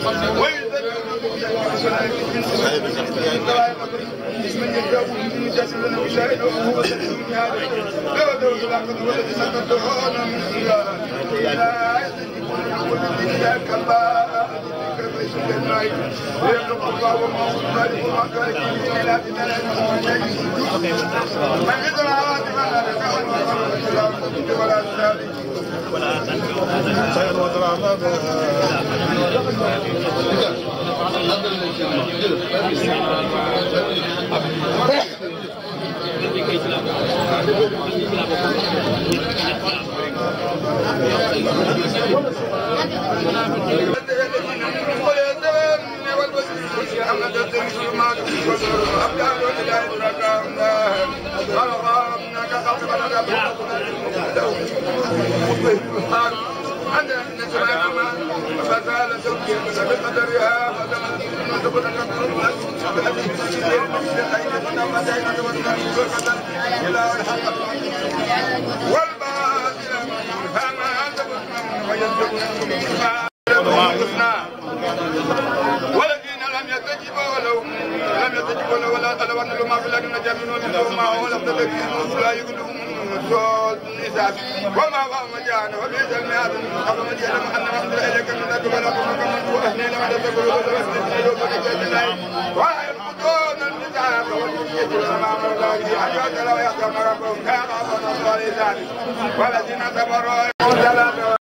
والذين لم يستجيبوا ولو لم يستجيبوا له ولا تلوا ان ما في الارض نجا منهم منهم ما هو لم تدركوا لا يقولون صوت النساء وما هو مجانا وبئس المهاد قبل من يعلم ان ما انزل اليك من ذلك ولا كما من هو اهل لما تقولوا وتستجيبوا وتجادلوا وينقضون النساء والمسجد وما امر الله به ان يؤتى لو يحكم ربهم كان ربنا صالحا والذين صبروا وصلاه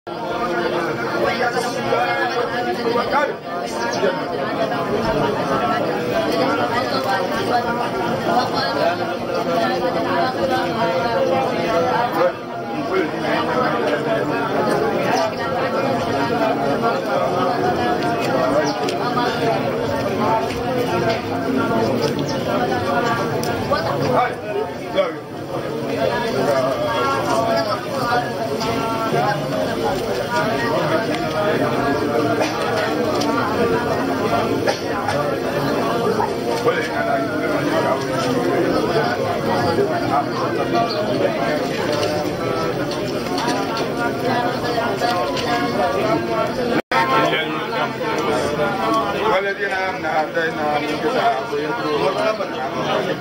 والذين امنوا هديناهم الكتاب يتلون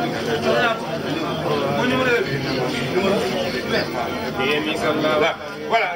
ولا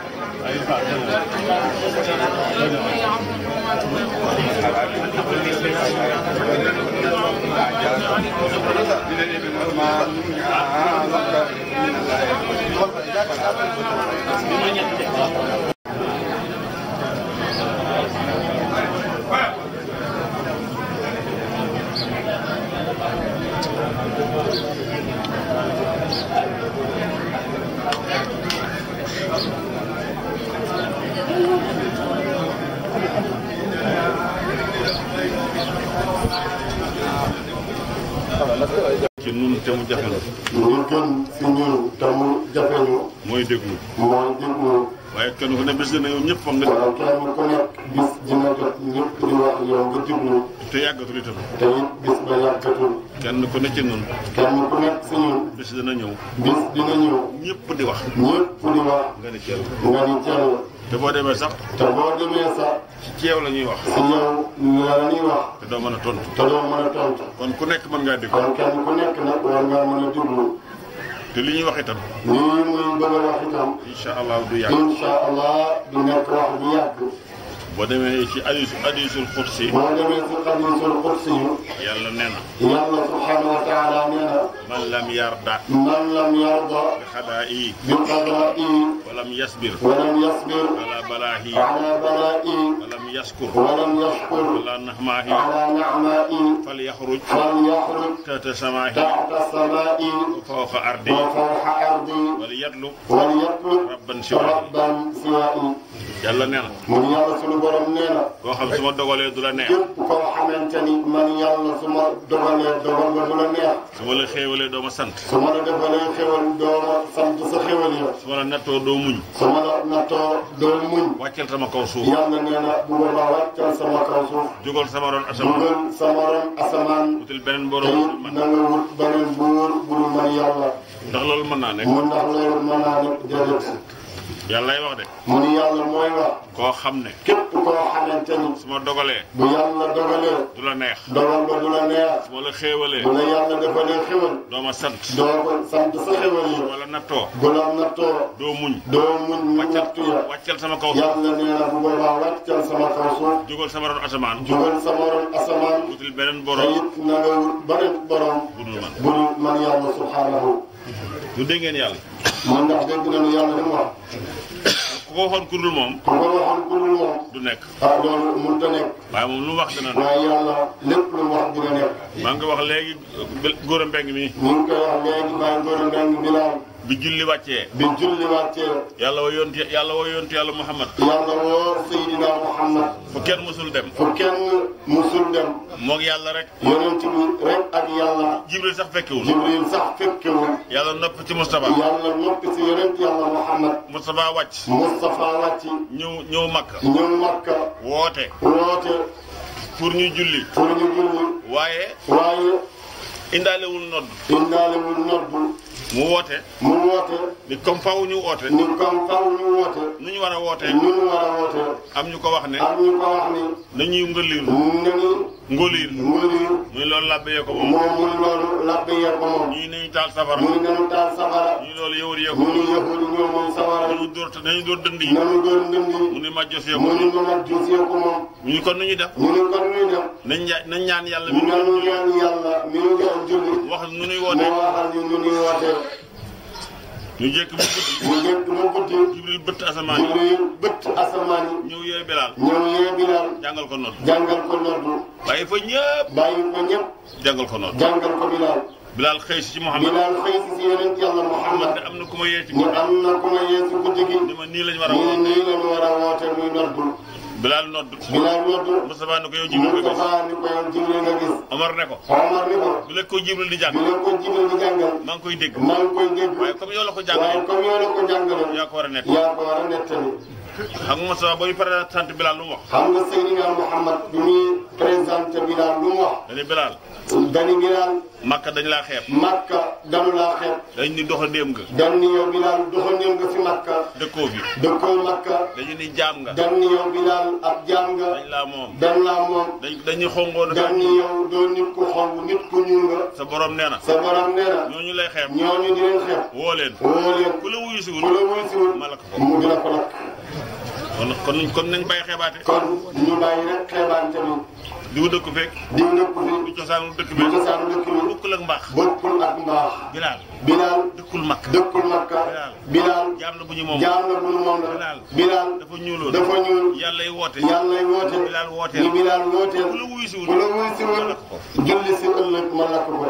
ci nun te mu jafe li gën si ñun te mu jafe ñu mooy déglu mooy déglu waaye kenn ku ne bés dina yow ñëpp foog nga waaye kenn ku nekk bis dina jot ñëpp di wax yow nga déglu te yàggatul itam te it bis ba yàggatul kenn ku ne ci nun kenn ku nekk si ñun bés dina ñëw bis dina ñëw ñëpp di wax ñëpp di wax nga ne ceeb nga ni jël te boo demee sax te boo demee sax ci yow la ñuy wax si yow la ñuy wax te doo mën a tontu te doo mën a tontu kon ku nekk mën ngaa déglu kon kenn ku nekk nag war ngaa mën a déglu te li ñuy wax itam lii muy bëgg a wax itam incha allah du yàgg incha allah du nekk wax bu yàgg boo demee ci hadiisu hadiisul xudsi boo demee si xadiisul qudsi yàlla nee na yàlla subhanahu wa taala nee na man lam yarda man lam yarda bi xadaa'i bi qadaa'i walam yasbir walam yasbir ala balaahi ala balaa'i walam yaskur walam yashkur ala nahmaahi ala na'maa'i falyaxruj falyaxruj tahta samaahi taxta samaa'i fawqa ardi wa fawqa ardi walyatlub walyatlub rabban siwaahi rabban siwaa'i yàlla nee na mun yàlla sunu borom nee na koo xam su ma dogalee du la neex képp koo xamante ni man yàlla su ma dogalee dogal ba du la neex su ma la xéewalee doo ma sant su ma la defalee xéwal doo ma sant sa xéwal ya su ma la nattoo doo muñ su ma la nattoo doo muñ wàccal sama kaw suuf yàlla nee na bu boobaa wàccal sama kaw suuf jógal sama ron asamaan dugal sama ron asamaan wutil beneen te borom it man na nga wut beneen buur bu dul man yàlla ndax loolu mën naa nekk mu ndax loolu mën naa nekk déedéet yàllay wax de mu ni yàlla mooy wax koo xam ne képp koo xamante ni su ma dogalee bu yàlla dogalee du la neex dogal ba du la neex su ma la xéewalee bu la yàlla defalee xéwal doo ma sant doo ko sant sa xéwal yi wala nattoo bu la nattoo doo muñ doo muñ nattu ya wàccal sama kaw suuf yàlla nee na bu boobaa wàccal sama kaw suuf jógal sama ron asamaan jugal sama ron asamaan wutil beneen te borom it na nga wut beneen borom bu dul man bu dul man yàlla subhaanahu du dégg ngeen yàlla man ndax dégg nañu yàlla li mu wax ku ko waxoon ku dul moom ku ko waxoon ku dul moom du nekk ah loolu mënut a nekk waaye moom lu mu wax dina nekk waaye yàlla lépp lu mu wax dina nekk maa ngi wax léegi góor a mbeng mi ñu ngi koy wax léegi maa ngi doon ndeng bilaal bi julli wàccee bi julli wàccee yàlla woo yonti yàlla woo yonti yàlla Muhammad yàlla woo Seydina Muhammad fu kenn mësul dem fu kenn musul dem moog yàlla rek yonent bi rek ak yàlla jibril sax fekkewul jibril sax fekkewul yàlla nopp ci Moustapha yàlla noppi si yonent yàlla Muhammad Moustapha wàcc Moustapha wàcc ñëw ñëw Makka ñëw Makka woote woote pour ñu julli pour ñu julli waaye waaye indaalewul nodd indaalewul noddu mu woote mu woote ni comme faw ñu woote ni comme faw ñu woote nu ñu war a wootee ñu ñu war a woote am ñu ko wax ne am ñu ko wax ni nañuy ngëliir nañu ngóliir mënuñu muy loolu làbbee ko moom moom muy loolu labbe yee ko moom ñii nañu taal safara muy nanu taal safara ñii loolu yëwër yee ko mu ni yahudi ñoo moom safara nañu dóor nañu dóor dënd yi nanu doon ndindi mu ni majjos yee ko mu ni mamad juus yee ko moom ñu kon nu ñu def ñu ni kon nuy def nañ ña- nañ ñaan yàlla mi nanu ñaan yàlla mi ñu doon julli wax nu nuy mu wootee waxal ñu nu ñuy wootee ñu jékk bu guddi mu jëkk mu guddi jibril bëtt asamaan yi jibril bët asamaan yi ñëw yee bilaal ñëw yee bilaal jàngal ko nodd jàngal ko noddu bàyyi fa ñëpp bàyyi ko ñëpp jàngal ko nodd jàngal ko bilaal bilaal xëy si ci Muhammad bilaal xëy si si yonent yàlla man Muhammad de am na ku ma yee ci ni guddi am na ku ma yee si guddi gi ni ma nii lañ war a ñu woo ne nii lañu war a woote muy noddu bilaal nodd bilaal noddu Moustapha ne ko yow jibril nga gis Moustapha ni ko yow jibril nga gis Omar ne ko Omar ni ko bi la ko jibril di bi jàng la ko jibril di jàngal maa ngi koy dégg maa ngi koy dégg waaye comme yow la ko waaye jàngal comme yow la ko jàngaloon yaa ko war a nekk yaa ko war a nettali xam nga Moustapha ba ñu pare sant bilaal lu mu wax xam nga Seydina Muhammad bi muy présenté bilaal lu mu wax dañu bilaal dani bilaal Makka dañ laa xeeb Makka danu laa xeeb dañ ni doxa ndéem nga dan ni yow bilaal doxandéem nga fi Makka dëkkoo fi dëkkoo Makka dañu ni jaam nga dan ni yow bilaal ab jaam nga dañ laa moom dan laa moom dañ dañuy xongoon dan ni yow doo nit ku xonq nit ku ñuul nga sa borom nee na sa borom nee na ñooñu lay xeeb ñooñu di leen xeeb woo leen woo leen ku la wuyu ku siwul la wuy siwul ma la ko mu dina ko lakk kon kon kon nañ bàyyi xeebaate kon ñu bàyyi rek xeebante bi diw dëkk fekk diw dëkk fi du cosaanu dëkk bu bi cosaanu dëkk bi bokkul ak mbaax bokkul ak mbaax bilaal bilaal dëkkul makk dëkkul Makka bilaal jaam la bu ñu moom jaam la bu nu moom la Bilaal. bilaal dafa ñuuloon dafa ñuul yàlla yi woote yàllay woote bilaal wooteel ni bilaal wooteel ku la wuyu siwul ku la wuy siwul julli si ëllëg ma lakk ko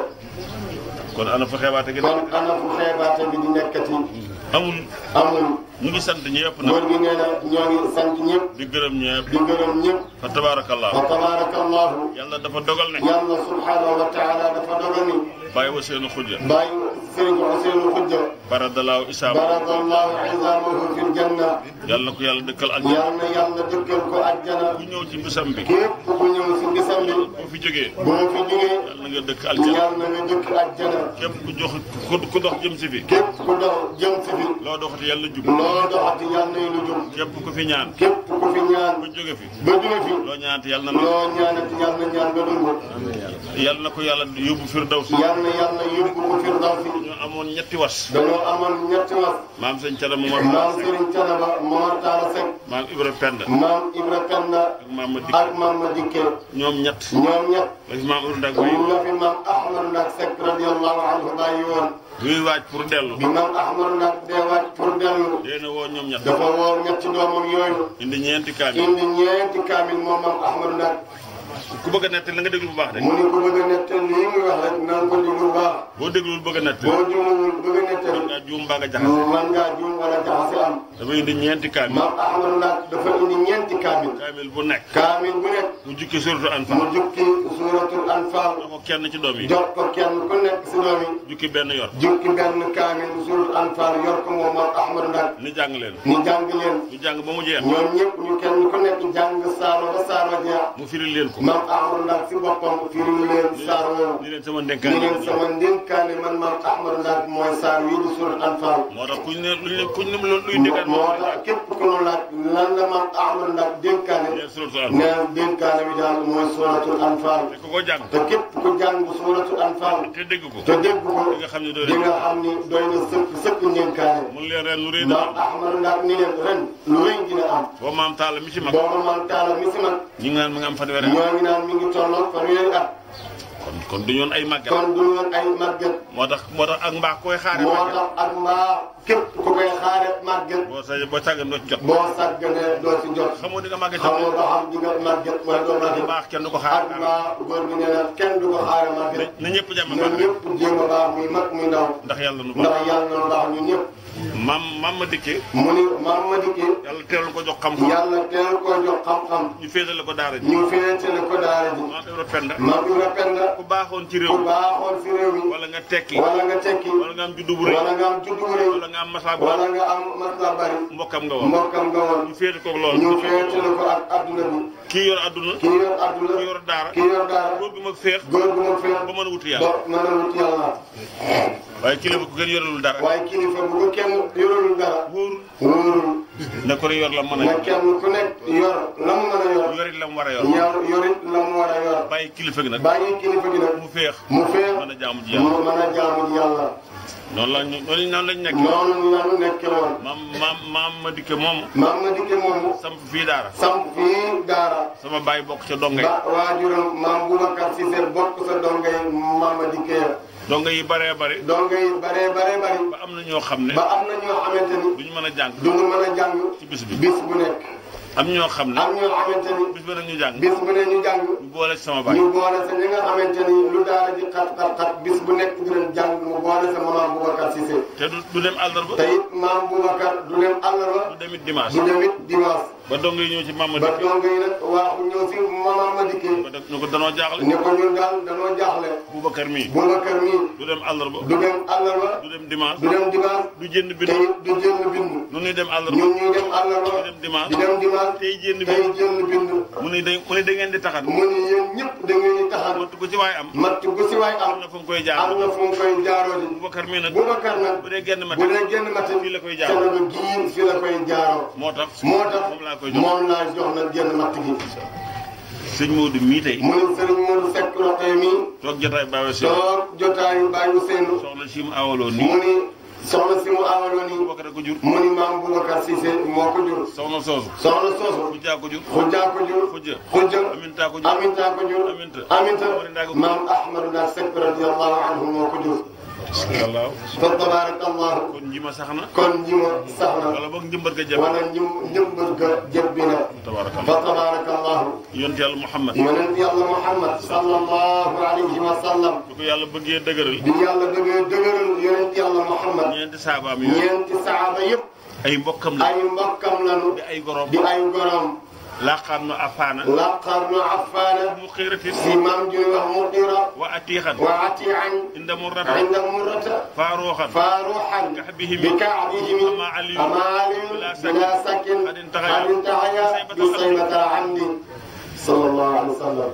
kon ana fa xeebaate gi kon nekk ana fu xeebaate bi di nekkati amul amul ñu ngi sant ñëpp nag góor gi nee na ñoo ngi sant ñëpp di gërëm ñëpp di gërëm ñëpp fa tabaarakallah wa tabaarakallahu yàlla dafa dogal ne yàlla subhanahu wa taala dafa dogal ni bàyyi wa seenu xujja bàyyi sëriñ Ousseynou Khoudia baradalaaw isaam baradallahu izamahu fil janna yàlla na ko yàlla dëkkal aljana yal na yàlla dëkkal ko àjjana ku ñëw ci bisam bi képp ku ñëw si bisam bi boo fi jógee boo fi jógee yàlla na nga dëkk aljana yal na nga dëkk àjjana képp ku jox ku ku dox jëm si fi képp ku dox jëm si fi loo doxati yàlla jub loo doxati yal na lu jub képp ku fi ñaan képp ku fi ñaan ba jóge fi ba jóge fi loo ñaanati yàlla na loo ñaanati yal na ñaan ba dund yàlla na ko yàlla yóbbu firdawsi yal na yàlla yóbbu ko firdawsi ñu amoon ñetti was dañoo amoon ñetti was maam sëñ Cada Momar maam Serigne Canaba Momar Talla Seck maam Ibra Penda maam Ibra Penda ak maam ma dikk ak maam ma dikkee ñoom ñett ñoom ñett la fi maam Ibra Ndak way la fi maam Ahmadu Ndak Seck radiyallahu anhu bàyyi woon ñuy waaj pour dellu bi maam Ahmadu Ndak dee waaj pour dellu dee na woo ñoom ñett dafa woo ñetti doomam yooyu indi ñeenti kaamil indi ñeenti kaamil moom maam Ahmadu Ndak ku bëgg a nettali la nga déglu bu baax de mu ni ko bëgg a nettal lii muy wax rek na nga ko déglu bu baax boo déglul bëgg a nettali boo dégluwul bëgg a mën nettal ngaa juum mbaa nga jaxase man ngaa juum wala jaxase am dafa indi ñeenti kaamil maam Ahmadu Ndak dafa indi ñeenti kaamil kaamil bu nekk kaamil bu nekk mu jukki suratu mu Anfal jukki suuratul Anfaal jox ko kenn ci doom yi jox ko kenn ku nekk si doom yi jukki benn yor jukki benn kaamil suuratul Anfaal yor ko moom maam Ahmadu Ndak ni jàng leen ñu jàng leen ñu jàng ba mu jeex ñoom ñëpp ñu kenn ku nekk jàng saaro ba saaro jeex mu firi leen ko maam Ahmadu Ndak si boppam firi leen saar woowu ni leen sama ni ndénkaan leen sama ndénkaane man maam Ahmadu Ndak mooy saar wii di suuratul Anfaal moo tax kuñ ne luñ ne kuñ ne luy ndénkaan moo tax képp ku nu laaj lan la maam Ahmadu Ndak dénkaane nee suratul Anfal nee dénkaane bi daal mooy suratul anfal te ku ko jàng te képp ku jàng suratul anfal te dégg ko te dégg ko di nga xam ne doo di nga xam ni doy na sëkk sëkk dénkaane mun leen ren lu rëy maam na ahmadu ndax ni leen ren lu rëy dina am boo maam taala mi ci mag booba maam taala mi si mag ñu ngi naan mi nga am fanweeri at ñoo ngi naan mi ngi tolloog fanweeri at kon kon du ñoon ay màggat kon du woon ay màgget moo tax moo tax ak mbaax koy xaare moo màggat tax ak mbaa képp ku koy xaare màgget boo sa boo sàggan doo ci jot boo sàgganee doo ci jot xamoo di nga màggat xamoo ba xam di nga màgget wala doo màgget mbaax kenn du ko xaar ak mbaa góor gi nee na kenn du ko xaare màgget na ñëpp jàmm ñun baax ñëpp jéem a baax muy mag muy ndaw ndax yàlla nu ndax baax yàlla na baax ñun ñëpp maam maam ma dikkee mu ni maam ma dikkee yàlla teelal ko jox xam-xam yàlla teel ko jox xam-xam ñu féetale ko daara ji ñu féetale ko daara ji maam Ibra Penda maam Ibra Penda ku baaxoon ci réew ku mi baaxoon si réew mi wala nga tekki wala nga tekki wala nga am juddu bu rëy wala nga am juddu bu rëy wala nga am masaa bu wala nga am masla bari mbokkam nga woon mbokkam nga woon ñu féete koog loolu ñu féetale ko ak adduna bi kii yor adduna kii yor adduna kii yor daara kii yor daara góor gu mag féex góor gu ma féet ba mën a wuti ba yàlla mën a wut yàlla waaye kilifa ku gën yorelul dara waaye kilifa bu ko kenn yorul dara wóor wóorul na ko ne yor la mën a na yor kenn ku nekk yor la mu mën a yor yorit la mu war a yor ñaar yorit la mu war a yor bàyyi kilifa gi nag bàyyi kilifa gi nag mu féex mu féet mën a jaamu ji yàlla mu mën a jaamu ji yàlla noonu la ñu noonu noonu lañ nekk noonu lanu nekke woon maam maam maam ma dikke moomu maam ma dikke moomu samp fii daara samp fii daara sama baay bokk ca donga yi ba waajuram maam Boubacar Cissé bokk sa donga yi maam ma dikke ya donga yi baree bari donga yi bare bare bari ba am na ñoo xam ne ba am na ñoo xamante ni duñu mën a jàng duñu mën a jàng ci bis bi bis bu nekk am ñoo xam ne am ñoo xamante ni bis ba nag ñu jàng bis bu ne ñu jàng ñu boole ci sama baay ñu boole sa ñi nga xamante ni lu daara ji xat xat xat bis bu nekk dinañ jàng mu boole sa maam Boubacar Cissé te du du dem àllarba te it maam Boubacar du dem àllarba du demit dimanche du dem it dimanche ba donga yi ñëw ci maam ma ba dikke donga yi nag waaxu ñëw si maam ma dikkee ba def ñu ko danoo jaaxle ne ko ñun daal danoo jaaxle Boubacar mii Boubacar mii du dem àllarba du dem àllarba du dem dimanche du dem dimanche du jënd te bind it du jënd bind nu ñuy dem àllarba ñun ñuy dem àllarba di dem dimanche di dem dimanche tey jënd tey bind jënd bind mu ne da mu ne da ngeen di taxat mu ne yéen ñëpp da ngeen di taxaw wattu ko ci waay am matt gu si waay am am na fu mu koy am jaar na fu mu koy jaaroo di Boubacar mii nag Boubacar nag bu dee genn mat bu dee génn matin fii la koy ca jaar la gii fi la koy jaaroo moo tax moo tax moom laa koy jox moom laa jox nag génn matt gi sëñ Modou mii tey mu ne Serigne Modou Seck roqee mi toog jotaay baawe si toog jotaayu bàyyi Ousseynou soxna si mu awaloo nii mu ni soxna si mu awaloo nii Boubacar a ko jur mu ni maam Boubacar Cissé moo ko jur soxna soosu soxna soosu Khoudia ko jur xujjaa ko jur Khoudia xujja Aminta ko jur aminta ko jur Aminta aminta Mori Ndaga ko jur. maam Ahmadou Ndak Seck radiyallahu anhu moo ko jur wallaaw fa tabarakallahu kon nji ma sax na kon ñi ma sax na wala boog njëmbat ga jabe wala ñum ñëmbal ga jëbbi na tabarakallah fa tabarakallahu yonent yàlla Muhammad yonent yàlla Muhammad sallallahu alayhi wa sallam bu ko yàlla bëggee dëgëral bi yàlla dëgee dëgëral yonent yàlla Muhammad ñeenti saabaam yooyu ñeenti saaba yëpp ay mbokkam la ay mbokkam lanu di ay gorom di ay gorom laqaam nu afaana laqar nu affaana mu xiiratin si maam ju wax mudira wa atiixan wa atian inda murrata inda murrata faaruuxan فاروحا كعبهم بكعبهم أما علي أما علي بلا سكن بلا سكن قد انتهى قد انتهى بصيبة العمد صلى الله عليه وسلم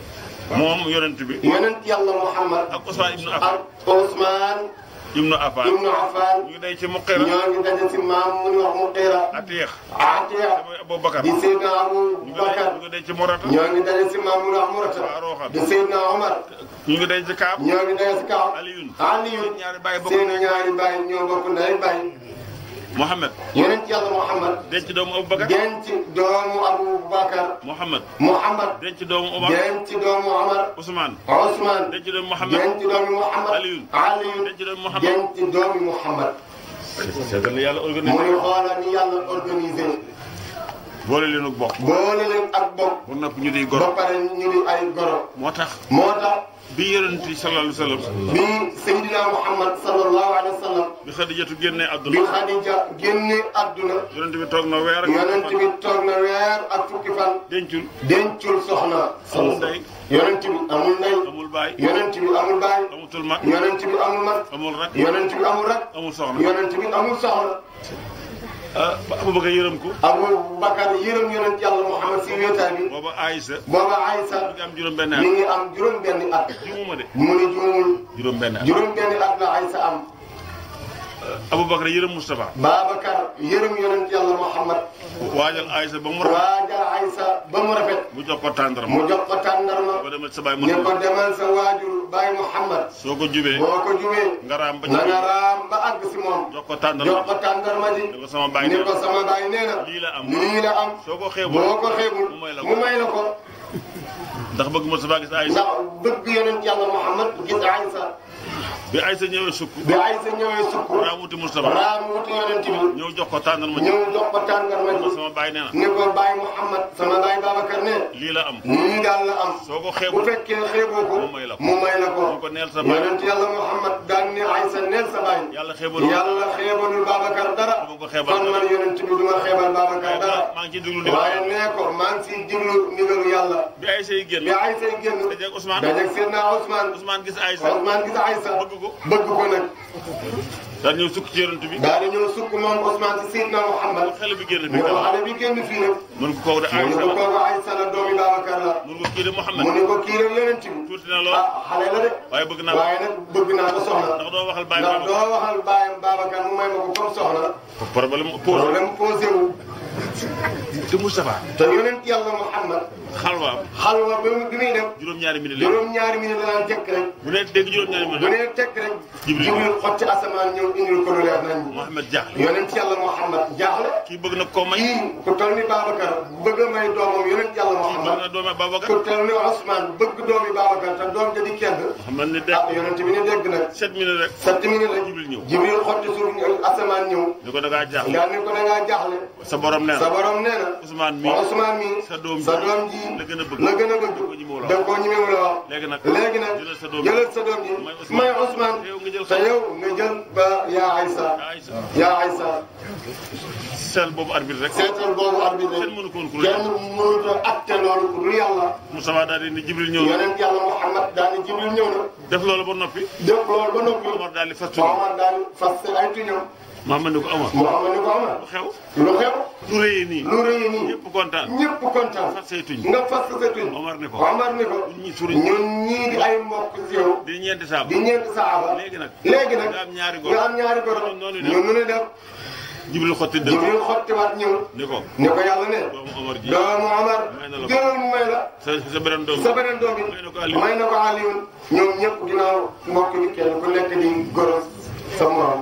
moom yonent bi يونت يلا محمد ak Usmaan ibnu Affan ak Ousmane ibnu Affan ibnu Affan ñu day ci muqira ñoo ngi daje si maam mu ñu wax Muqira atiix Atiya mooy Aboubacar di Seydina Abu ñu ngi day Bakar ñu ngi day ci Murata ñoo ngi daje si maam mu ñu wax Murata Faaruuxan di Seydina Omar ñu ngi day ci Kaab ñoo ngi daje si kaw Aliyun Aliyu ñaari baay bokk seen ñaari baay ñoo bokk ndey baay Mohamed yonent yàlla Muhammad denc doomu Aboubacar denc doomu Abu Bakar Mohamed Muhammad denc doomu Omar denc doomu Omar Ousmane Ousmane denc doomu Mohamed denc doomu Muhammad Aliyu Aliyu denc doomu Mohamed denc doomu Muhammad seetal la yàlla mu organisé ngi xoolal ni yàlla organisé boole leen ak bokk boole leen ak bokk bu nopp ñu di ba goro pare ñu di ay goro moo tax moo tax bi yonent yi sallallahu alayhi wa sallam bi Seydina Muhammad sallallahu alayhi wa sallam bi Xadijatu génnee bi àdduna Khadija génne adduna yonent bi toog na weer ak yonent bi toog na weer ak fukki fan dencul dencul soxna amul ndey yonent bi amul ndey amul baay yonent bi amul baay amutul mag yonent bi amul mag amul rak yonent bi amul rak amul soxna yonent bi amul soxna ah ba Abubakar yërëm ko Abu Bakar yërëm yonent yàlla Muhammad si wéetaay bi booba Aïssa booba Aysa mi ngi am juróom benn mi at ngi am juróom benni at jumuma de mu ni juumul juróom benn at juróom benni at la Aysa am Abubakar yërëm Moustapha Babacar yërëm yonent yàlla Muhammad waajal Aïssa ba mu rafet waajal Aysa ba mu mu jox ko tàndarma mu jox ko tàndarma ko demal sa baay mu ne ko demal sa waajur Baye Muhammad soo ko jubee boo ko jubee nga raam ba na ci nga raam ba àgg si moom jox ko jox tàndarma ko tàndarma ji ne ko sama baay ne nee ko na sama baay nee na lii la am lii la am soo ko xeebul boo ko xeebul mu may la ko. mu may la ko ndax bëgg Moustapha gis Aysa ndax bëgg yonent yàlla Muhammad gis Aysa bi Aysa ñëwee sukk bi Aysa ñëwee sukk raam wuti Moustapha raam wuti yonent bi ñëw jox ko tàndarma ji ñëw jox ko tàndarma ne ko ji sama baay nee na ne ko Baye Muhammad sama baay Babacar ne lii la am lii daal la am soo ko bu xeebul fekkee xeeboo ko mu may la ko. mu may la ko ñu ko neel sa baay yonent yàlla Muhammad daan ne Aysa neel sa baay yàlla xeebal yàlla xeebalul Babacar dara dama ko xeebal kon man yonent bi duma xeebal Babacar dara maa ngi ciy déglu ndigal waaye nee ko maa ngi siy diglu ndigalu yàlla bi Aysa yi génn bi Aysa yi génn dajeeg Ousmane dajeeg Seydina Ousmane Ousmane gis Aysa Ousmane gis Aysa bëgg ko bëgg ko nag daal ñëw sukk ci yonent bi daal di ñëw sukk moom Ousmane si Seydina Muhammad xale bi génn mu bi ne ko xale bi génn fii nag mun ko kooku de mu ne Aysa ko la kooku Aysa la doomi Babacar la mun ko kii de Mouhamed mu ne ko kii rek yonent bi tuuti na lool ah xale la de waaye bëgg naa ko waaye nag bëgg naa ko soxna ndax doo waxal bàyyi ndax ma doo waxal baayam Babacar mu may ma ko comme soxna problème pose problème posé wu te Moustapha te yonent yàlla Muhammad xalwaam xalwa bi mu bi muy def juróom-ñaari minute la juróom-ñaari minute la daan tekk rek bu nee dégg juróom-ñaari bu minute nee tekk rek Jibril. Jibril xot ci asamaan ñëw indil ko lu leer nañ Mouhamed jaaxle yonent yàlla Muhammad jaaxle kii bëgg na koo may kii ku toll ni Babacar bëgg a may doomam yonent yàlla bëgg Muhammad na doome Babacar ku toll ni Ousmane bëgg doomi Babacar te doom ja di kenn Mouhamed ne ah dégg yonent bi ne dégg nag sept minutes rek sept minutes rek Jibril ñëw Jibril xotti suuf asamaan ñëw ni ko da ngaa jaaxle nga ne ko da ngaa jaaxle sa borom nee sa na borom nee na Ousmane mi Ousmane mi sa doom sa doom ji la gën a bëgg la gën a bëgg ko ñi mu la da koo ñemewul a wax léegi nag léegi nag jëlal sa doom ji jëlal sa doom ji may Ousmane. may Ousmane te yow nga jël te yow nga jël ba yaa Aysa Aysa yaa Aysa sel boobu arbitre rek seetal boobu arbitre kenn mënu ko woon ku kenn mënut a atte loolu lu yàlla Moustapha daal di ni Jibril ñëw na yonent yàlla Muhammad daal di Jibril ñëw na def loolu ba noppi def loolu ba noppi Omar daal di fastu Muhammad daal di fas ay tuñam Mouhamed ne ko Omar Muhammad ni ko Omar lu xew lu xew lu rëyee nii lu rëy nii ñëpp kontaan ñëpp kontaan fas say tuñ nga fas sa tuñ Omar ne ko Omar ni ko ñi suriñ ñun ñii di ay mbokk si yow di ñeenti saabu di ñeenti saaba léegi nag léegi nag nga am ñaari góor nga am ñaari góor noonu ñun nu ne def Jibril xotti dëgg Jibril xottiwaat ñëw ni ko ni ko yàlla ne doomu Omar ji doomu Omar May na la ko. jëlal mu may la sa sa beneen doom sa beneen doom bi May na ko Aliou. may na ko Alioune ñoom ñëpp ginnaaw mbokk bi kenn ku nekk di goros sa morom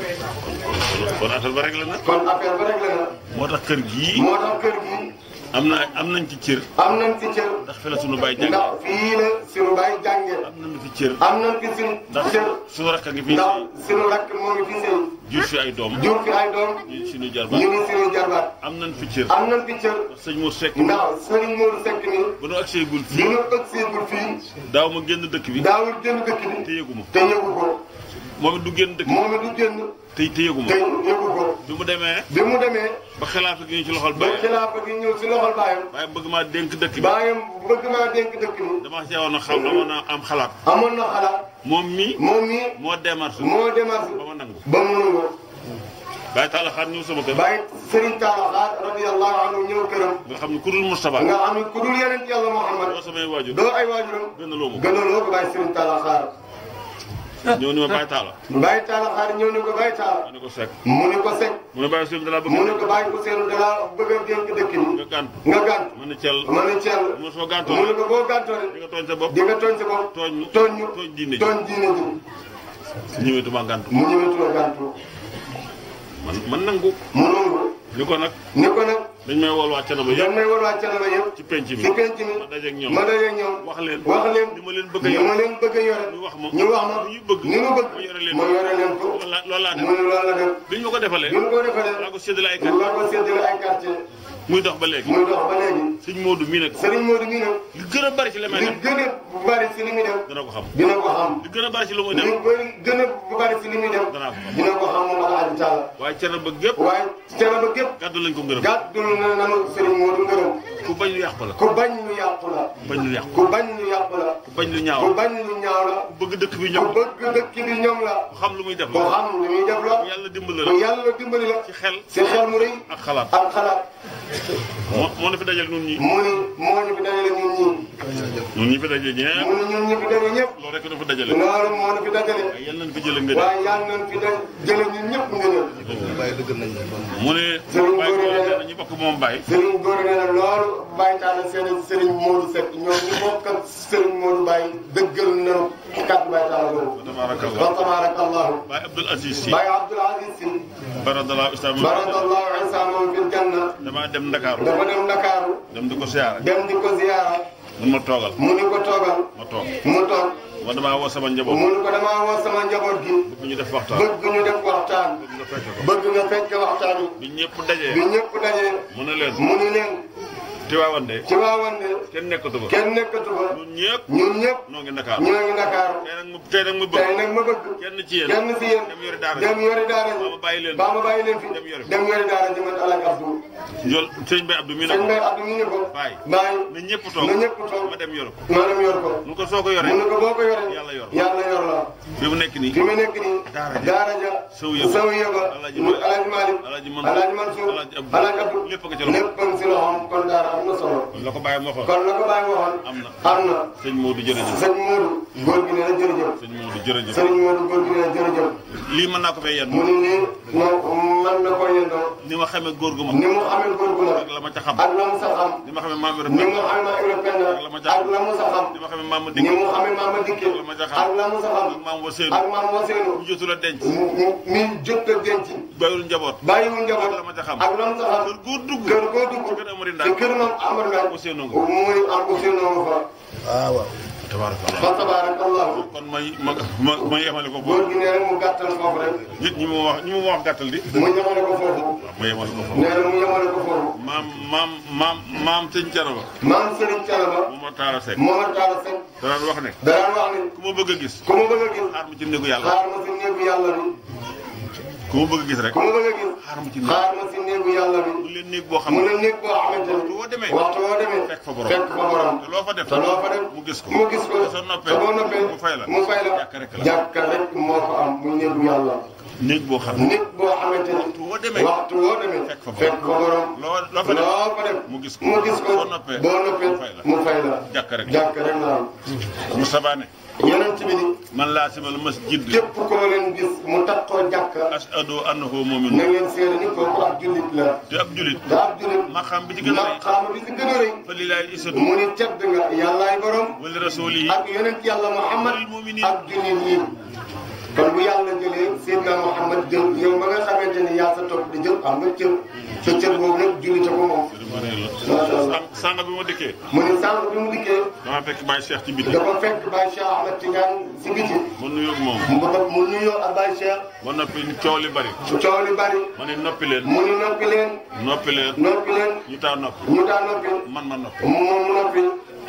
kon affaire ba rek la na kon affaire ba rek la na moo tax kër gii moo tax kër gi am na am nañ ci cër am nañ fi cër ndax fi la sunu baay jàng ndax fii la suñu baay jànge am nañ fi cër am nañ fi suñu ndax cër sunu rakk a ngi fi ndax suñu rakk moo ngi fi sëy jur fi ay doom jur fi ay doom ñu suñu ñu jarbaat ngi suñu jarbaat am nañ fi cër am nañ fi cër ndax sëñ Mor Seck ndax Serigne Modou Seck ni bu nu agsee gul bi fii ñu ëgseegul fii daaw ma génn dëkk bi daawul génn dëkk te bi yëgu ma te yëgu ko moom it du génn dëkk bi moom it du génn te te yëgu te ma yëgu ko bi mu demee bi mu demee ba xilaafa gi ñu ci loxol ba baay xilaafa gi ñëw si loxol baayam waaye bëgg maa dénk dëkk bi baayam bëgg maa dénk dëkk bi dama ci woon a xam dama na am xalaat amoon na xalaat moom mi moom mii moo démarche moo démarche ba ma nangu ba mu nangu bàyyi taala xaar ñëw sama kër bàyyi Serigne Talla Xaar radiyallahu anhu ñëw këram nga xam ne ku dul Moustapha nga xam ne ku dul yeneen yàlla Muhammad doo samay waajur doo ay waajuram gën a loo ma gënaloo ko bàyyi Serigne Talla Xaar ñëw ni ma bàyyi taala bàyyi Talla Xaar ñëw ne ko bàyyi Talla ma ne ko sekk mu ne ko Seck mu ne bàyyi suñu dalaa bëgg mu ne ko bàyyi ko seenu dalaa bëgg a dénk dëkk bi nga gànt nga gànt ma ne cel ma ne Thiel mu ne soo mu gàntoo ne ko boo gàntoo di rek nga tooñ sa bopp di nga tooñ sa bopp tooñ ñu tooñ ñu tooñ diine ji tooñ diine ji ñëwetuma gàntu mu ñëwetula gàntu man man nangu mu nangu ni ko nag ni ko nag dañ may wool wàcc na ma dañ yëpp may war waa canaba yëpp ci penc mi ci penc mi ma dajeeg ñoom ma dajeeg ñoom wax leen wax leen ni ma leen bëgg a ni yor ma leen bëgg a yore ñu wax ma ñu wax ma ni ñu bëgg ni mu bëgg ma yore leen ma yore leen ko loolu laa loolu laa mu def ne loolu la def bi ñu ma ko defalee bi mu ko defalee laa ko séddale ay ñu kat war ko séddale ay quartier muy dox ba léegi muy dox ba léegi sëñ Modou mii nag Serigne Modou mii nag li gën a bari ci li may li def gën a bari si li muy def dana ko xam dina ko xam li gën a bari ci lu muy li def bëri gën a bari si li muy def danaa ko xam dina ko xam moom Alaaji Taala waaye cere ba gépp waaye canaba gépp gàddu lañ ko ngërëm gàddul na nanu Serigne Modou ngërëm ku bañ lu yàqu la ku bañ lu yàqu la bañ lu yàqu ku bañ lu yàqu la ku bañ lu ñaaw ku la bañ lu ñaaw la ku bëgg dëkk bi ku ñëw bëgg dëkk bi ñoom la ku xam lu muy def ku la xam li muy def la ku yàlla dimbali ku la yàlla dimbali la ci xel si xel mu rëy ak xalaat ak xalaat moo moo na fi dajal nun ñi mu ni moo ñu fi dajale ñun ñii ñun ñi fi daje ñëpp mu ne ñun ñi fi daje ñëpp loolu rek dafa dajale loolu moo nu fi dajale waaye yal nañ fi jële nga waaye yàlla nañ fi daj jële ñun ñëpp nga ñëw mu ne Sëriñ Baye Gora Gora nee na- nee na ñu bokk moom Baye Serigne Gora nee na loolu Baye Talla seen Serigne Modou Seck ñoom ñu bokk ak Serigne Modou Baye dëggal nañu kàddu Baye Talla boobu. tabarakallah wa tabarakallahu Baye Abdoul Aziz Sy Baye Abdoul Aziz Sy baradallahu islam baradallahu isa moom fil janna dama dem Ndakaaru dafa dem Ndakaaru dem di ko siyaara dem di ko ziyaara mun ma toogal mu ni ko toogal ma toog mu toog ma damaa woo sama njaboot mu ni ko damaa woo sama njaboot gi bu ñu def waxtaan bëgg ñu def waxtaan nga fekk ko bëgg nga fekk waxtaan yi bi ñëpp bi dajee ñëpp dajee mu ne leen mu ni leen Tiwaawan de ci waawan ne kenn nekkatu fa kenn nekkatu fa ñun ñëpp ñun ñëpp noo ngi Ndakaaru ñoo ngi Ndakaaru tey nag mu tey nag mu tey bëgg nag ma bëgg kenn ci yéen kenn si yéen dem yori daara dem yori daara ba ma bàyyi leen ba ma bàyyi leen fi dem yori dem yori daara ji man Alaaji Abdou jol sëñ Baye Abdou mi ne sëñ ko Mbaye Abdou ñu ne ko Baye bàyyi na ñëpp toog na ñëpp toog ma dem yor ko maanaam yor ko mu ko soo ko yoree mu ne ko boo ko yoree Yàlla yor. yàlla yor la fi mu nekk nii fi mu nekk nii Daara ja. daara ja Sow yëba. Sow yëba Alaaji mu Malick. Alaaji Malick Alaaji Mansour. Alaaji Mansour Alaaji Abdou. Alaaji Abdou lépp a nga ci loxo. lépp a nga ci loxoom kon daara am na solo la ko bàyyi moo xool kon la ko bàyyi waxoon am na am na sëñ Modou jërëjëf sëñ Modou góor gi nee na jërëjëf sëñ Modou jërëjëf sëñ Modou góor gi nee na jërëjëf lii mën naa ko fay yenn mu ne nii non man na ko yendoo ni ma xamee góor gu ma ni mu amee góor gu ma ak la ma ca xam ak la mu sa xam ni ma xamee maam Ibrahima ni mu amee européen ak la mu sa xam ni ma xamee maam ni Dikk mu amee maama dikke ak la ma ca xam ak la mu sa xam ak maam Waseenu ak maam Waseenu bu jotul a denc mu mu mi jot a denc bàyyiwul njaboot bàyyiwul njaboot ak la ma ca xam ak la mu sa xam kër góor dugg kër koo dugg ci kër Amari Ndaak ci kër moom Amar Ndaak Ousseynou nga muy am Ousseynou fa tabarakallah fa tabarakallahu kon may ma ma ma yemale ko góor foofu gi nee na mu gàttal foofu rek nit ñi ma wax ñi ma wax gàttal di mu ñamale ko foofu ma yemale ko foofu nee na mu ñamale ko foofu maam maam maam maam sëñ Canaba maam Serigne Thialaba mu ma taara Seck Momar Talla Seck danaan wax ne daan wax ni ku ma bëgg a gis ku ma bëgg a gis xaar ma ci néegu yàlla xaar ma si néegu yàlla bi ku ma bëgg a gis rek ku ma bëgg a gis xaar ma ci néeg xaar ma si néegu yàlla bi mu leen néeg boo xam mu ne ne néeg boo xamante waxtu ni woo demee waxtu woo demee fekk fa borom fekk fa borom te loo fa def te loo fa def mu gis ko mu gis ko te soo noppee te boo noppee mu fay la mu fay la jàkka rek la jàkka rek moo ko am muy néegu yàlla néeg boo xam ne nit boo xamante ni waxtu woo demee waxtu woo demee fekk fa borom. fekk fa borom loo loo fa def loo fa def mu gis ko mu gis ko boo noppee boo noppee mu fay la mu fay la jàkka rek jàkka rek la am mu sabaane yeneen ci bi ni man laa simal masjid képp koo leen gis mu takkoo jàkka ashhadu annahu na mu'min ngeen seede ni kooku ab jullit la te ab julit te ab jullit maqaam bi ci gën a rëy maqaama bi si gën a rëy fa lillahi isadu mu ni tedd nga yàllaay borom wali rasulihi ak yonent yàlla Muhammad Walil mu'minin. ak jullit yi kon bu yàlla jëlee Seydina Muhammad jël yow ma nga xamante ni yaa sa topp di jël am nga cër sa cër boobu nag jullite ko moom Macha Allah. sànq sànq bi ma dikkee mu ni sànq bi mu dikkee dama fekk Baye Cheikh ci biti dafa fekk Baye Cheikh Ahmed Tidiane si biti ma nuyoo ak moom mu ba mu nuyoo ak Baye Cheikh ba noppi coow li bari coow li bari ma ne noppi leen mu ni noppi leen noppi leen noppi leen ñu taa noppi ñu daa noppi man ma noppi moom mu noppi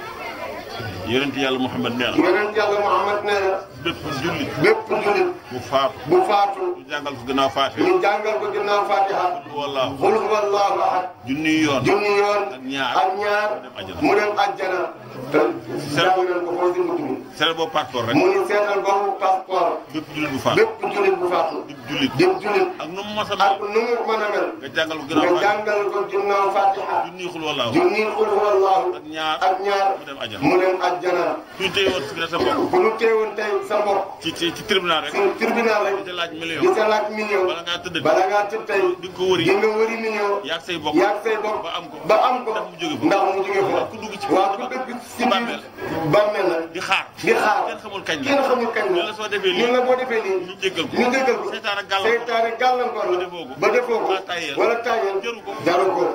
yonent yàlla Muhammad nee na yonent yàlla Muhammad nee na bépp jullit bépp jullit bu faatu bu faatu ñu jàngal ko gannaaw faate ñu jàngal ko ginnaaw Fatiha wallaahu xul huwallahu ahad junniy yoon junni yoon ak ñaar ak ñaar mu dem àjjana te jàng nañ ko foofu si mujj bi sere boobu passeport rek mu ni seetal boobu passeport bépp jullit bu faatu bépp jullit bu faatu bépp jullit dem jullit ak nu mu mos a ak mel nu mu mën a mel nga jàngal ko nga gannaaw faate jàngal ko ginnaaw Fatiha junniy xul wallaahu junni xul huwallahu ak ñaar ak ñaar mu dem àjjana mu dem àjjana suñu téye woon si sa bopp bu ñu teewoon tey sa mbokk ci ci ci tribunal rek si tribunal rek di laaj di million sa laaj million bala ngaa tëdd bala ngaa tëdd tey di nga ko wëri di nga wëri million yaag say bokk yaag say bopp ba am ko ba am ko ndax mu jóge fa ndax mu jóge fa ku dugg ci waaw ku dëgg si bàmmeel biir bàmmeel la di xaar di xaar kenn xamul kañ la kenn xamul kañ ñu la la soo defee lii ñun la boo defee lii ñu jéggal ko ñu jéggal ko seytaane gàllankoor seytaane gàllankoor la ba defoo ko. ba defoo ko Wala tayel. wala tayel Jaru ko. jaru ko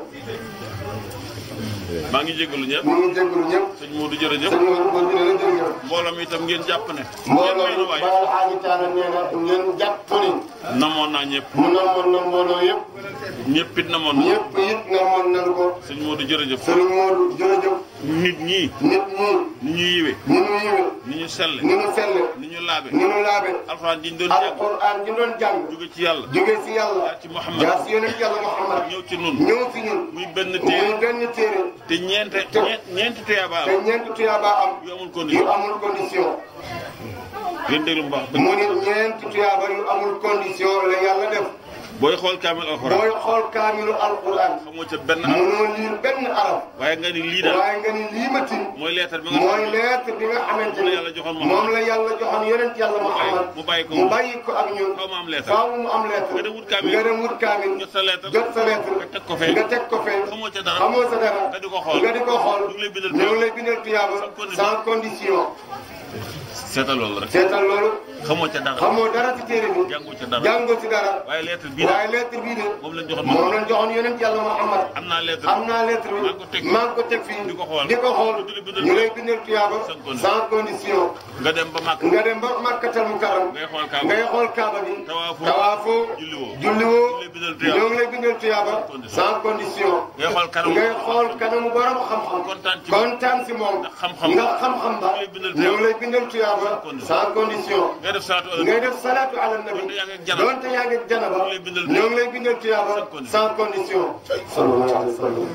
maa ngi jéggalu ñëpp mu ngi jéggalu ñëpp sëñ Modou jërëjëf sëñ Modou Modou nee na jërëjëf mbooloo mi itam ngeen jàpp ne ngeen mbooloo may nu mi waay Baye Alxaaji Taala nee na ngeen jàpp ni namoon naa ñëpp mu namoon na mbooloo yëpp ñëpp it namoon na ñëpp it namoon nañ ko sëñ Modou jërëjëf sëriñ Modou jërëjëf nit ñi nit ñi ni ñu yiwe ni ñu yiwe ni ñu selle ni ñu selle ni ñu laabe ni ñu laabe alxuraan ji ñu doon jàng alquran ji doon jàng jóge ci yàlla jóge si yàlla jaar ci Muhammad jaar si yonent yàlla Muhammad ñëw ci nun ñëw si ñun muy benn muy téere benn téere te ñeente ñeent ñeenti tuyaaba te am ñeent tuyaaba am yu amul yu condition amul condition ngeen déglu bu baax mu ni ñeent tuyaaba yu amul condition la yàlla def booy xool kaamil alxuraan booy xool kaamilu alquran xamoo ca benn araf mënoo liir benn araf waaye nga ni lii daal waaye nga ni lii ma tin mooy leetar bi nga mooy xam lettre bi nga xamante moom la ni yàlla joxoon moom la yàlla joxoon yonent yàlla Muhammad mu bàyyi ko mu bàyyi ko ak ñun xaw ma am leetar faaw mu am lettre nga dem wut kaamil nga dem wut kaamil jot sa leetar jot sa lettre nga teg ko fee nga teg ko fee xamoo ca dara xamoo sa dara nga di ko xool nga di ko xool ñu ngi lay bindal ñu ngi lay bindal tuyaaba sans condition seetal loolu rek seetal loolu xamoo ca dara xamoo dara ci téere bi jàngoo ca dara jàngoo ci dara waaye lettre bii waaye daal lettre bii de moom lañ joxoon moom moom lañ joxoon yonent yàlla Muhammad am naa lettre am naa lettre maa ngi ko teg bi maa ngi ko teg fii di ko xool di ko xool di la bindal ñu lay bindal tuyaaba sans condition. sans condition nga dem ba màkk nga dem ba Makkatal Mukarram ngay xool kaaba ngay xool kaaba bi Tawaafoo. tawaafoo Julliwoo. julliwoo ñu lay bindal tuyaaba. ñoo ngi lay bindal tuyaaba condition. sans condition ngay xool kanam ngay xool kanamu borom xam-xam kontaan ci moom. kontaan si moom ndax xam-xam. nga xam-xam ba ñu lay bindal ñoo ngi lay bindal tuyaaba condition. sans condition ngay def salaatu ala ngay def salatu ala nabi Donte yaa ngi ak janaba. donte yaa ngi ak janaba Ñoo ngi lay bindal ñoo ngi lay bindal tuyaaba sans condition. sans condition sallallahu alayhi wa sallam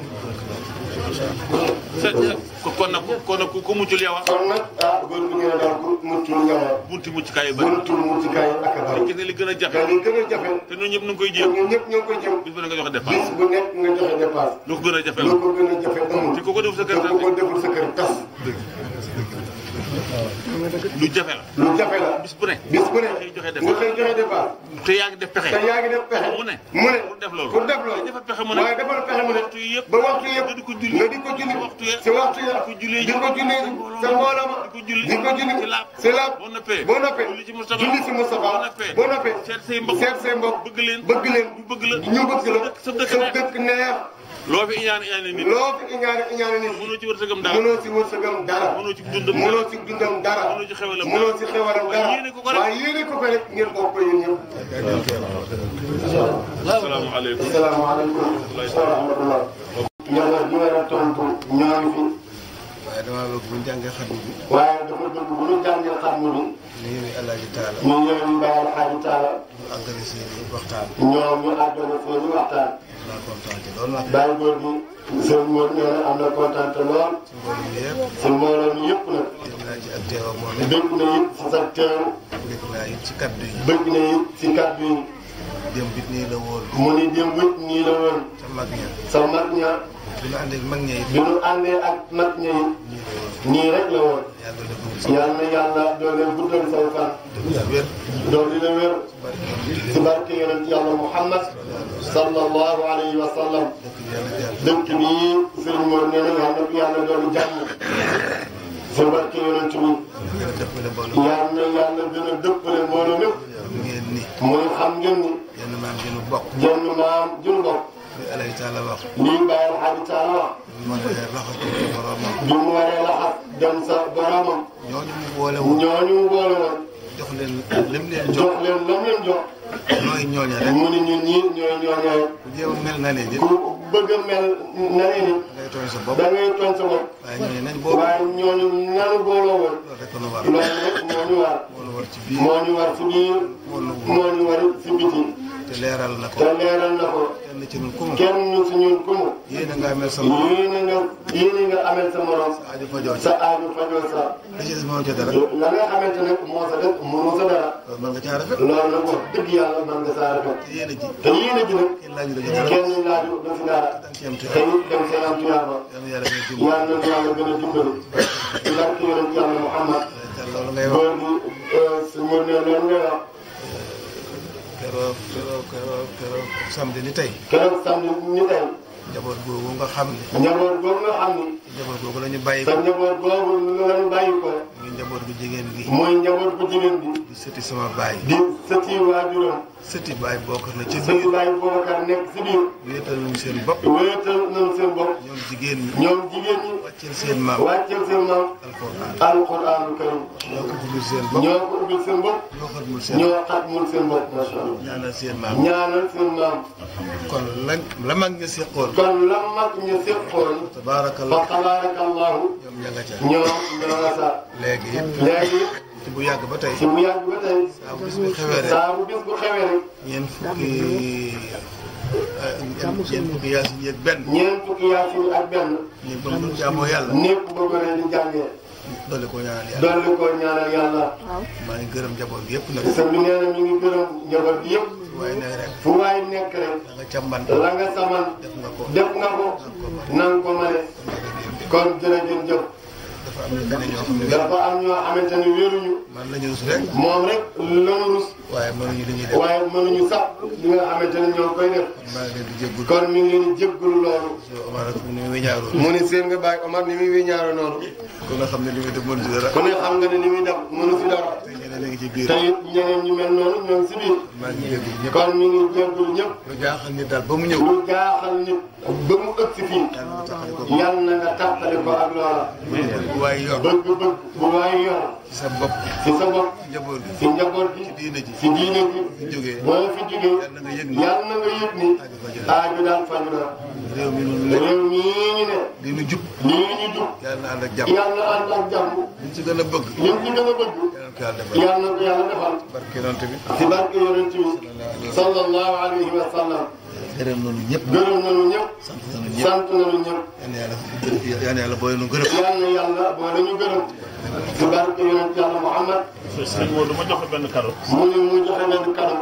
sa ko kon nag kon nag ku ko muccul yow ah kon nag ah góor bi ñu ne daal ku muccul nga bunti mucc kaay yu bëri buntul muccukaay ak a bari gis nga li gën a te jafe li gën a jafe te ñun ñëpp nu ngi koy te jéem ñun ñëpp ñoo ngi koy jëm bis bu ne nga joxe bis dépense bu nekk nga joxe dépasse lu ko gën a jafe lu ko gën a jafe amul te ku ko def sa kër te ku ko deful sa kër tas lu jafe la lu jafe la bis bu ne bis bu ne xëy joxe nga dépense koy joxe dépasse te yaa ngi def pexe te yaa ngi def pexe mu ne mu ne pour def loolu pour def loolu dafa pexe mu ne waaye defal pexe mu ne waxtu yi yëpp ba waxtu yëpp nga di ko julli nga di ko julli waxtu ya si waxtu ya di ko jullee di ko jullee sa mbooloo ma di ko julli di ko julli ci laab si laab boo noppee boo noppee julli ci Moustapha julli si Moustapha boo noppee boo noppee seet say mbokk seet say mbokk bëgg leen bëgg leen ñu bëgg la ñu bëgg la sa dëkk sa neex. dëkk neex loo fi iñaan iñaane nit loo fi iñaane iñaane nit mënoo ci wërsëgam dara mënoo si wërsëgam dara mënoo ci dundam mënoo si dundam dara mënoo ci xewalam mënoo si xewalam waaye dara yéene ko ko rek. waaye yéene ko ko rek ngeen bokk ko yéen ñëpp asalaamaaleykum asalaamaaleykum wa rahmatullah njaboot bi war a tontu ñoo ngi fi waaye damaa bëgg bu ñu jàngee xatmu bi waaye dafa bëgg bu ñu jàngee xatmu bi ñu yëngu Alaaji Taala ñu ñëw ñu bàyyil xaaji taala ñu àggale seeni waxtaan ñoom ñu àggale seeni waxtaan naa kontaan ci loolu nag bàyyi góor gi sëñ Mor nee na am na kontaan te lool su mbooloo mi yëpp si mbooloo mi yëpp nag yëg naa ci ak teewam moom it bëgg na it si sa teew dégg naa it ci kaddu yi bëgg na it si kàddu yi démb it nii la woon mu ni démb it nii la woon ca mag ña sa mag ña bi ñu àndee ak mag ña it bi ñu àndee ak mag ña it nii la woon nii rek la woon yàlla defal ko yal na yàlla doole guddal say fan sa wér doole la wér barke yoon si barke yonent yàlla Muhammad sallallahu alayhi wa sallam dëkk bi yàlla jàll dëkk bi sëriñ Mor nee na yal na ko yàlla doole jàmm si barke yonent bi gën a dëppale mbooloo yal na yàlla gën a dëppale mbooloo mépp ngeen ni mooy xam ngeen ni yenn maam ji nu bokk jenn maam jun bokk li Alaaji Taala wax lii bàyyil xaaji taala wax moo ne raxatu ci boromam bi mu waree laxas dem sa boromam ñooñu mu boole woon ñooñu mu boole woon jox leen lim leen jox jox leen lam leen jox ñooy ñooña rek mu ni ñun ñii ñooy ñooñaay ku jéem a mel na leen it ku bëgg a mel na ni ni ngay tooñ sa bopp da ngay tooñ sa bopp waaye ñooñu nañ boobu waaye ñooñu nanu booloo woon loolu rek nu war loolu rek moo ñu war moo nu war ci biir moo ñu war si biir moo nu moo ñu war si biti te leeral na ko te leeral na ko kenn ci ñun ku mu kenn si ñun ku mu yéen a nga amel sa morom yéene nga yéene nga amel sa morom aju fa jooju sa aaju fajoo sa li ci des moo ca dara la nga xamante ne moo sa def mënoo sa dara loolu mën nga caa rafet loolu nag wax dëgg yàlla man nga saa rafet te yéen a ji te yéene ji nag kenn laaju la ci dara kenn laaju du si dara da nga ci am te te it dem see am tuyaaba yal na yàlla gën a dimbali yàlla na yàlla gën a dimbali ci barke yonent yàlla Muhammad te loolu ngay wax góor gi su mu ne loolu ngay wax keroog keroog keroog keroog samedi ni tey keroog samedi ni tey njaboot googu nga xam ne njaboot boobu nga xam ni njaboot googu la ñu bàyyi sa ko njaboot boobu la ñu bàyyi ko muy njaboot bu jigéen gi mooy njaboot bu jigéen bi di sëti sama baay di sëti waajuram sëti baay bokk na ci sëti biir baay Boubacar nekk si biir wéetal nañu seen bopp wéetal nañu seen bopp ñoom jigéen ñi ñoom jigéen ñi wàcceel seen maam wàcceel seen maam alxuraan alquraanu karim ñoo ko ubbil seen bopp ñoo ko ubbil seen bopp ñoo xatmul seen ñoo xatmul seen bopp macha allah ñaanal seen maam ñaanal seen maam kon la la mag nga seqoon kon la mag ñu séqoon fa tabaarakallah tabaarakallahu ñoom ña nga ca ñoom ñoo nga sa léegi it léegi ci bu yàgg ba tey si bu yàgg ba tey saa bu bis bi xewee rek saa bu bis bu xewee rek ñeent fukki ñeent fukki yaasin yeeg benn ñeent fukki yaasin ak benn ñu ba mu jaamoo yàlla népp ba gone di jàngee dolli ko ñaanal yàlla dolli ko ñaanal yàlla maa ngi gërëm njaboot gi yëpp nag sëñ bi nee na mi ngi gërëm njaboot bi yëpp waaye nag rek fu waay nekk rek da nga càmban la nga saman def nga ko def nga ko nang ko mane kon jërëjëf jëf dafa am ñu beneen ñoo xam ne dafa am ñoo xamante ni wéruñu man la ñu rus rek moom rek lañu rus waaye mënuñu li ñuy def waaye mënuñu sax li nga xamante ni ñoo koy def maa ngi leen di jéggul kon mi ngi leen di jéggalu loolu so Omar ak ni muy ñaaroo mu ni seen nga bàyyi Omar ni muy wéñaaro noonu ko nga xam ne li muy def mënu ci dara ku ne xam nga ne ni muy def mënu fi dara te ñeneen a ngi ci biir te it ñeneen ñu mel noonu ñoom si biir maa ngi jéggul ñëpp kon mi ngi jéggul ñëpp lu jaaxal nit daal ba mu ñëw lu jaaxal nit ba mu ëgg si fii yàlla na taxale ko yal na nga tàqale ko ak loola bu waaye yor bëgg-bëgg bu waay yor ci sa bopp si sa bopp njaboot gi si njaboot gi diine ji si diine gi fi jógee boo fi jógee yàlla na nga yëg ni yal na nga yëg ni aaju daal faju na réew mi noonu la réew mii ñu ne li nu jub lii ñu jub yàlla na ànd ak jàmm yal na ànd ak jàmm liñ ci gën a bëgg lim ci gën a bëgg yàlla na ko yàlla defal yal na ko yàlla defal barke yonent bi si barke yonent bi sallallahu alayhi wa sallam gërëm nañu ñëpp gërëm nañu ñëpp sant nañu ñëpp sant nañu ñëpp yal na yàlla yal na yàlla booy nu gërëm yal na yàlla boole ñu gërëm si barke yonent yàlla Muhammad sëñ Modou ma joxe benn cadeau mu ni mu joxe benn cadeau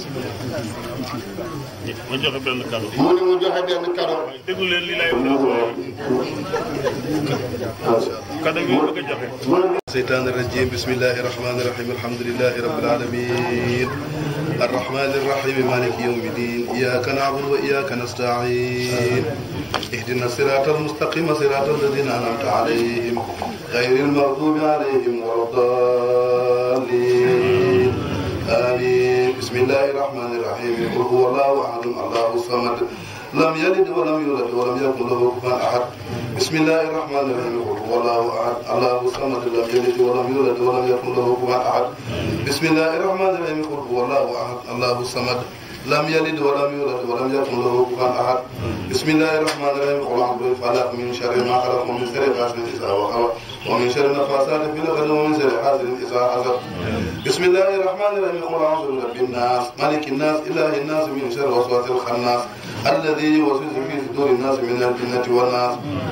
ma joxe benn cadeau mu ni mu joxe benn cadeau déglu leen li lay wax cadeau bi bëgg a joxe الشيطان الرجيم بسم الله الرحمن الرحيم الحمد لله رب العالمين الرحمن الرحيم مالك يوم الدين إياك نعبد وإياك نستعين اهدنا الصراط المستقيم صراط الذين أنعمت عليهم غير المغضوب عليهم ولا الضالين آمين بسم الله الرحمن الرحيم قل هو الله أحد الله الصمد لم يلد ولم يولد ولم يكن له كفوا أحد بسم الله الرحمن الرحيم قل هو الله أحد الله الصمد لم يلد ولم يولد ولم يكن له كفوا أحد بسم الله الرحمن الرحيم قل هو الله أحد الله الصمد لم يلد ولم يولد ولم يكن له كفوا أحد بسم الله الرحمن الرحيم قل أعوذ بالفلق من شر ما خلق ومن شر غاسق إذا وقب ومن شر النفاثات في العقد ومن شر حاسد إذا حسد بسم الله الرحمن الرحيم قل أعوذ برب الناس ملك الناس إله الناس من شر وسواس الخناس الذي يوسوس في صدور الناس من الجنة والناس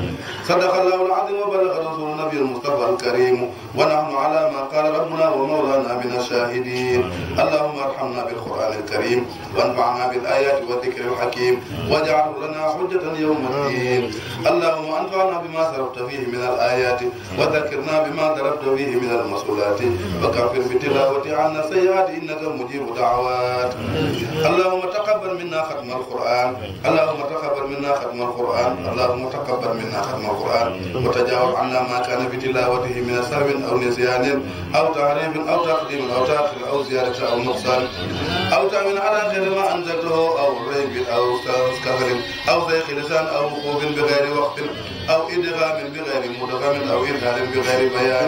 صدق الله العظيم وبلغ رسول النبي المصطفى الكريم ونحن على ما قال ربنا ومولانا من الشاهدين اللهم ارحمنا بالقرآن الكريم وانفعنا بالآيات والذكر الحكيم واجعله لنا حجة يوم الدين اللهم انفعنا بما صرفت فيه من الآيات وذكرنا بما ضربت فيه من المسؤولات وكفر بتلاوة عنا السيئات إنك مجيب دعوات اللهم تقبل منا ختم القرآن اللهم تقبل منا ختم القرآن اللهم تقبل منا ختم القرآن وتجاوز عنا ما كان في تلاوته من سهو أو نسيان أو تعريف أو تقديم أو تأخير أو زيادة أو نقصان أو تأمين على خير ما أنزلته أو ريب أو كفر أو زيخ لسان أو وقوف بغير وقت أو إدغام بغير مدغم أو إرهال بغير بيان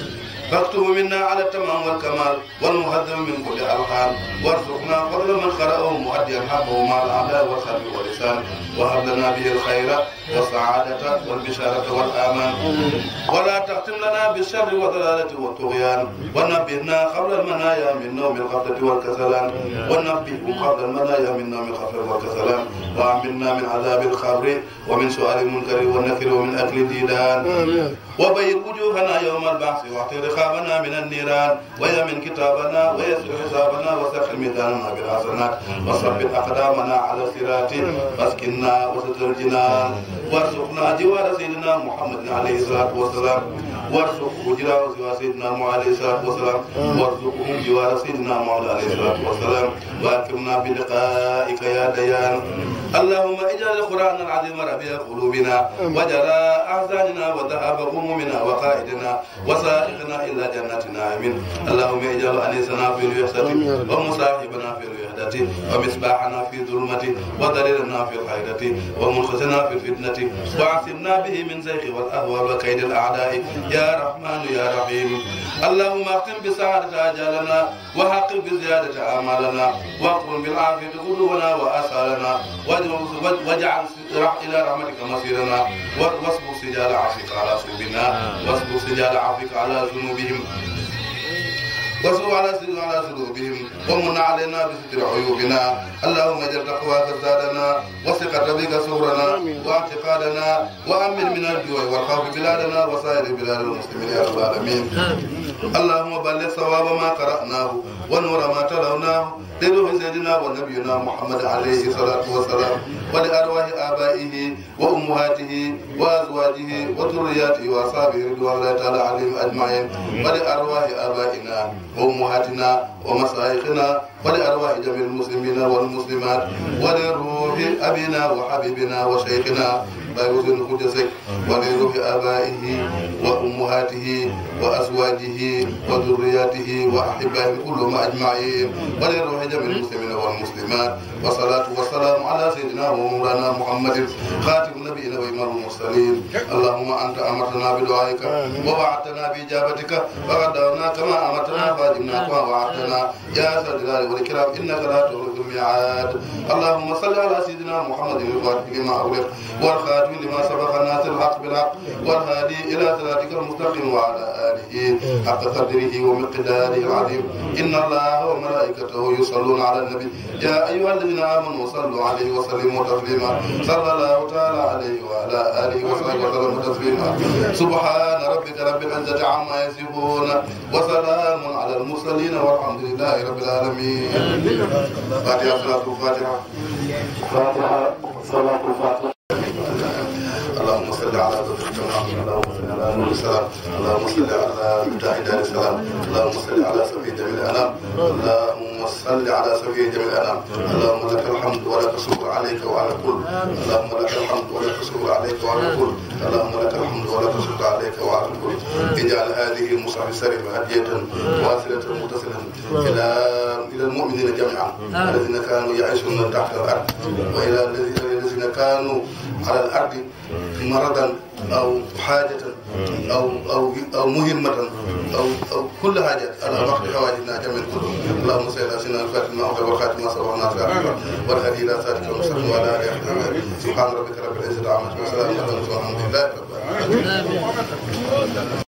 فاكتب منا على التمام والكمال والمهذب من كل ألحان وارزقنا فضل من قرأه مؤديا حقه مع الأعداء والقلب واللسان وهب لنا به الخير والسعادة والبشارة والآمان ولا تختم لنا بالشر والضلالة والطغيان ونبهنا قبل المنايا من نوم الغفلة والكسلان ونبههم قبل المنايا من نوم الغفلة والكسلان وأمنا من عذاب القبر ومن سؤال المنكر والنكر ومن أكل الديدان وبيض وجوهنا يوم البعث واعط رقابنا من النيران ويمن كتابنا ويسر حسابنا وسخر ميزاننا بالحسنات وثبت أقدامنا على الصراط واسكننا وسط الجنان وارزقنا جوار سيدنا محمد عليه الصلاة والسلام وارزقه جوار سيدنا محمد عليه الصلاة والسلام وارزقهم جوار سيدنا محمد عليه الصلاة والسلام واكرمنا بلقائك يا ديان اللهم اجعل القرآن العظيم ربيع قلوبنا وجلاء أحزاننا وذهاب همومنا وقائدنا وسائقنا إلى جنات النعيم اللهم اجعل أنيسنا في الوحدة ومصاحبنا في الوحدة ومصباحنا في ظلمة ودليلنا في الحيرة ومنقذنا في الفتنة وعصمنا به من زيغ والأهوى وكيد الأعداء يا رحمن يا رحيم اللهم اختم بسعادة أجالنا وحقق بزيادة آمالنا واقم بالعافية غدونا وآثارنا واجعل إلى رحمتك مصيرنا واصبر سجال عفوك على صوبنا واصبر سجال عفوك على ذنوبهم وسوء على سر على سلوكهم ومن علينا بستر عيوبنا اللهم اجعل تقواك زادنا وثقة بك سورنا واعتقادنا وامن من الجوع والخوف بلادنا وسائر بلاد المسلمين يا رب العالمين اللهم بلغ ثواب ما قرأناه ونور ما تلوناه لروح سيدنا ونبينا محمد عليه الصلاة والسلام ولأرواح آبائه وأمهاته وأزواجه وذرياته وأصحابه رضوان الله تعالى عليهم أجمعين ولأرواح آبائنا وأمهاتنا ومشايخنا ولأرواح جميع المسلمين والمسلمات ولروح أبينا وحبيبنا وشيخنا طيب القدسك ولروح آبائه وأمهاته وأزواجه وذرياته وأحبائه كلهم أجمعين ولروح جميع المسلمين والمسلمات والصلاة والسلام على سيدنا ومولانا محمد خاتم النبيين وإمام المرسلين اللهم أنت أمرتنا بدعائك ووعدتنا بإجابتك فغدرنا كما أمرتنا فاجبنا كما وعدتنا يا ذا الجلال والإكرام إنك لا تخلف الميعاد اللهم صل على سيدنا محمد الفاتح لما أغلق والخاتم لما سبق الناس الحق بالحق والهادي إلى صراطك المستقيم وعلى آله حق قدره ومقداره العظيم إن الله وملائكته يصلون على النبي يا أيها الذين آمنوا صلوا عليه وسلموا تسليما صلى الله تعالى عليه وعلى آله وصحبه وسلم تسليما سبحان ربك رب العزة عما يصفون وسلام على المرسلين والحمد لله رب العالمين فاتحة صلاة الفاتحة فاتحة صلاة الفاتحة اللهم صل على سيدنا اللهم صل على نور السلام اللهم صل على مفتاح دار السلام اللهم صل على سفيه جميع الانام اللهم صل على سفيه جميع الانام اللهم لك الحمد ولك الشكر عليك وعلى كل اللهم لك الحمد ولك الشكر عليك وعلى كل اللهم لك الحمد ولك الشكر عليك وعلى كل اجعل هذه المصحف السريف هدية واصلة متصلة الى الى المؤمنين جميعا الذين كانوا يعيشون تحت الارض والى الذين كانوا على الارض مرضا او حاجه او او او مهمه او او كل حاجه على وقت حوائجنا جميع كلهم اللهم صل على سيدنا الفاتح ما أغلق والخاتم ما سبق الناس والهدي الى صراطك المستقيم وعلى اله وصحبه سبحان ربك رب العزه عما يصفون وسلام على المرسلين والحمد لله رب العالمين